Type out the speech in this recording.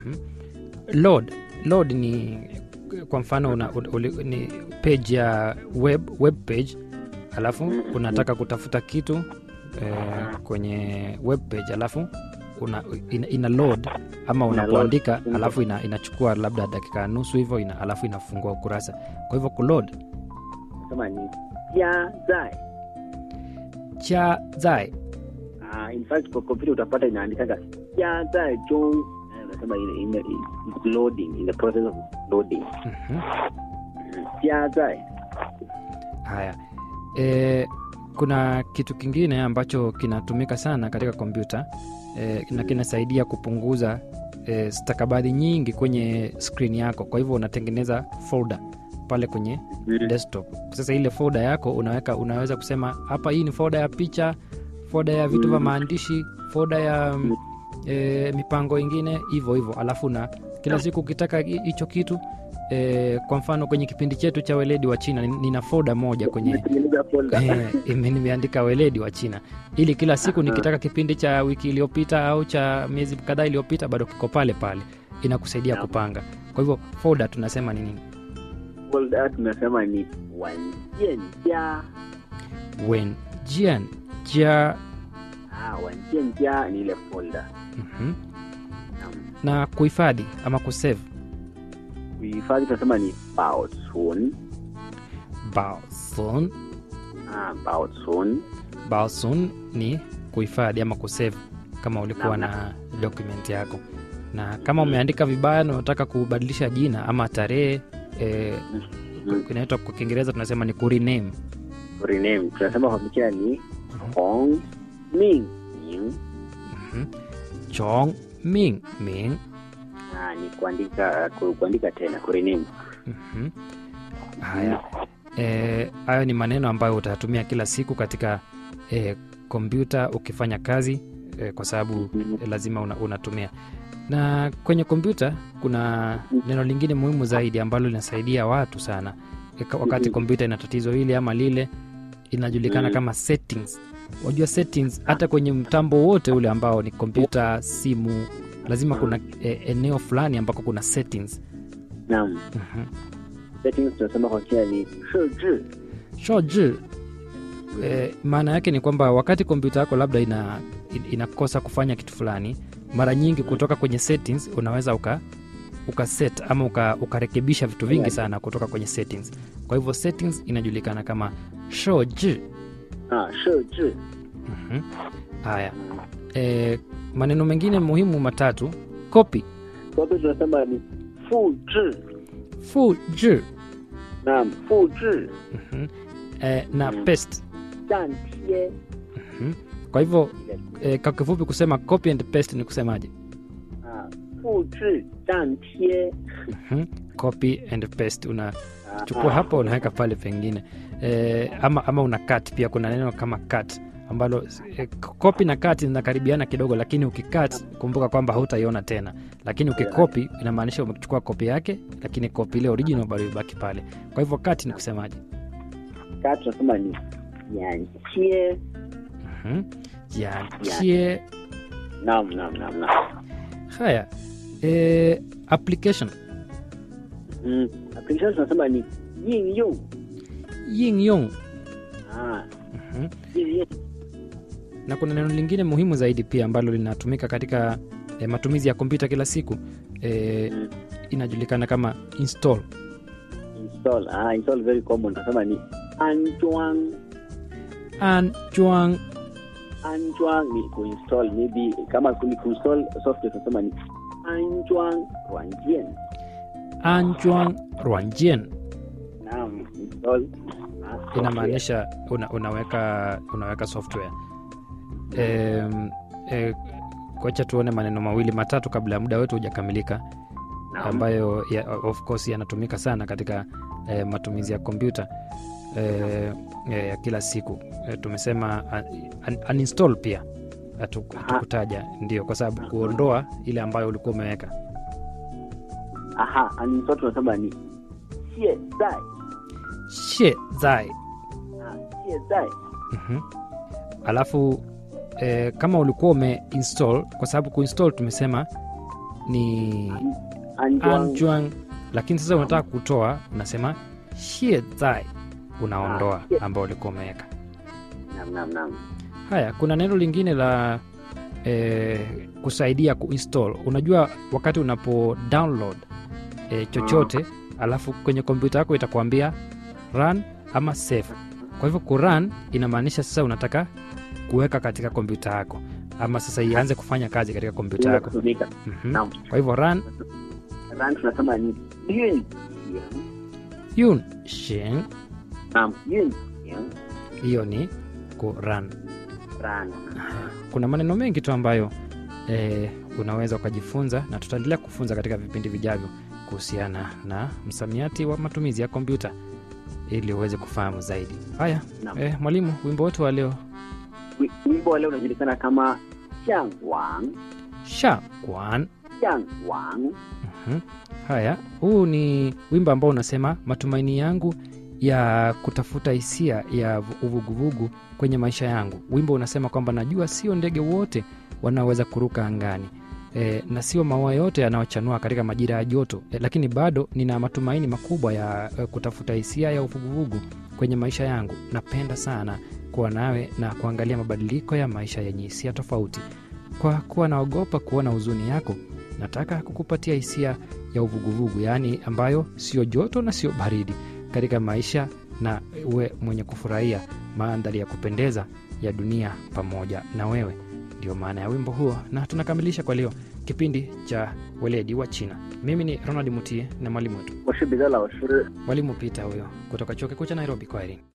load load ni kwa mfano una, uli, ni page ya web, web page alafu unataka kutafuta kitu eh, kwenye web page alafu una, ina, ina load ama Ina unapoandika load. alafu ina, inachukua labda dakika nusu hivyo ina, alafu inafungua ukurasa kwa hivyo kuload nasema ni jia zai cha zai Ah, in fact kwa kompyuta utapata inaandikaga jia zai jong Eh, unasema ile ime- it's loading in the process of loading Mhm. jia zai haya e, kuna kitu kingine ambacho kinatumika sana katika kompyuta e, na kinasaidia kupunguza e, stakabadhi nyingi kwenye skrini yako kwa hivyo unatengeneza folder pale kwenye desktop sasa ile folder yako unaweka unaweza kusema hapa hii ni folder ya picha folder ya vitu vya Mm. maandishi folder ya mm, e, mipango ingine hivyo hivyo alafu na kila siku ukitaka hi- hicho kitu e, kwa mfano kwenye kipindi chetu cha weledi wa china ni- nina folder moja kwenye Umetengeneza folder. Eh, ime- nimeandika weledi wa china ili kila siku Aha. nikitaka kipindi cha wiki iliyopita au cha miezi kadhaa iliyopita bado kiko pale pale inakusaidia Naam. kupanga kwa hivyo folder tunasema ni nini folder tunasema ni wanjianjia wen jian jia ah, wanjianjia ni ile folder mhm. Naam. na kuhifadhi ama kusave kuhifadhi tunasema ni baosun baosun ah, baosun baosun ni kuhifadhi ama kusave kama ulikuwa Naam, na document yako na kama umeandika vibaya na unataka kubadilisha jina ama tarehe eh, Mhm. inaitwa kwa kiingereza tunasema ni kurename rename tunasema kwa picha ni hong ming ming Mhm. chong ming ming ah, ni kuandika ku, kuandika tena kurename Mhm. haya Eh, hayo ni maneno ambayo utayatumia kila siku katika eh, kompyuta ukifanya kazi eh, kwa sababu Mhm. eh, lazima una, unatumia na kwenye kompyuta kuna neno lingine muhimu zaidi ambalo linasaidia watu sana Eh, ka- wakati Mhm. kompyuta ina tatizo hili ama lile inajulikana Mhm. kama settings wajua settings hata kwenye mtambo wote ule ambao ni kompyuta simu lazima kuna eh, eneo fulani ambako kuna settings naam Mhm. settings tunasema kwa picha ni shiji shoji eh, maana yake ni kwamba wakati kompyuta yako labda ina, in- inakosa kufanya kitu fulani mara nyingi kutoka kwenye settings unaweza uka ukaset ama uka, ukarekebisha vitu vingi Yeah. sana kutoka kwenye settings kwa hivyo settings inajulikana kama shoji ah, shiji Mhm. haya e, maneno mengine muhimu matatu copy kopi tunasema ni fuji fuji naam fuji Mhm. e, na Mm. paste dantie Mhm. kwa hivyo e, kwa kifupi kusema copy and paste ni kusemaje ah, fuji dantie Mhm. copy and paste una Ah, chukua ah. hapa unaweka pale pengine e, ama, ama una cut pia kuna neno kama cut ambalo e, copy na cut zinakaribiana kidogo lakini ukicut kumbuka kwamba hautaiona tena lakini ukikopi inamaanisha umechukua kopi yake lakini kopi ile original bado ibaki pale kwa hivyo cut ni kusemaje kaa tunasema ni yantie Mhm. jiachie naam naam naam naam haya e, application mm. application tunasema ni yin yung ying yong ah, Mhm. yin yung na kuna neno lingine muhimu zaidi pia ambalo linatumika katika e, matumizi ya kompyuta kila siku e, Mm. inajulikana kama install install ah, install very common tunasema ni anjuang anjuang anjuang ni kuinstall maybe kama ni kuinstall software tunasema ni anjuang ruanjian anjuang ruanjien naam install ah, software. inamaanisha una, unaweka unaweka software e, e, kwacha tuone maneno mawili matatu kabla ya muda wetu hujakamilika Naam. ambayo ya, of course yanatumika sana katika e, matumizi ya kompyuta e, e, ya kila siku e, tumesema un, uninstall pia hatu- hatukutaja ndio kwa sababu kuondoa ile ambayo ulikuwa umeweka aha uninstall tunasema ni xie zai she zai ah, xie zai Mhm. alafu eh, kama ulikuwa umeinstall kwa sababu kuinstall tumesema ni 安装 anjuang lakini sasa unataka kutoa unasema xie zai unaondoa Ah, xie- ambao ulikuwa umeweka nam nam nam haya kuna neno lingine la eh, kusaidia kuinstall unajua wakati unapo download eh, chochote alafu kwenye kompyuta yako itakuambia run ama save kwa hivyo kurun inamaanisha sasa unataka kuweka katika kompyuta yako ama sasa ianze kufanya kazi katika kompyuta ile yako kutumika Mhm. Naam. kwa hivyo run ran tunasema ni yun yun shin nam yun hiyo ni kurun ran kuna maneno mengi tu ambayo eh, unaweza ukajifunza na tutaendelea kufunza katika vipindi vijavyo kuhusiana na msamiati wa matumizi ya kompyuta ili uweze kufahamu zaidi haya Naam. eh, mwalimu wimbo wetu wa leo Wi- wimbo wa leo unajulikana kama xiangwang sha kwan xiangwang Mhm. haya huu ni wimbo ambao unasema matumaini yangu ya kutafuta hisia ya vu- uvuguvugu kwenye maisha yangu wimbo unasema kwamba najua sio ndege wote wanaoweza kuruka angani e, na sio maua yote yanayochanua katika majira ya joto e, lakini bado nina matumaini makubwa ya e, kutafuta hisia ya uvuguvugu kwenye maisha yangu napenda sana kuwa nawe na kuangalia mabadiliko ya maisha yenye hisia tofauti kwa kuwa naogopa kuona huzuni yako nataka kukupatia hisia ya uvuguvugu yaani ambayo sio joto na sio baridi katika maisha na uwe mwenye kufurahia mandhari ya kupendeza ya dunia pamoja na wewe ndio maana ya wimbo huo na tunakamilisha kwa leo kipindi cha weledi wa china mimi ni ronald mutie na mwalimu wetu 我是彼得老师。 mwalimu pita huyo kutoka chuo kikuu cha nairobi kwaherini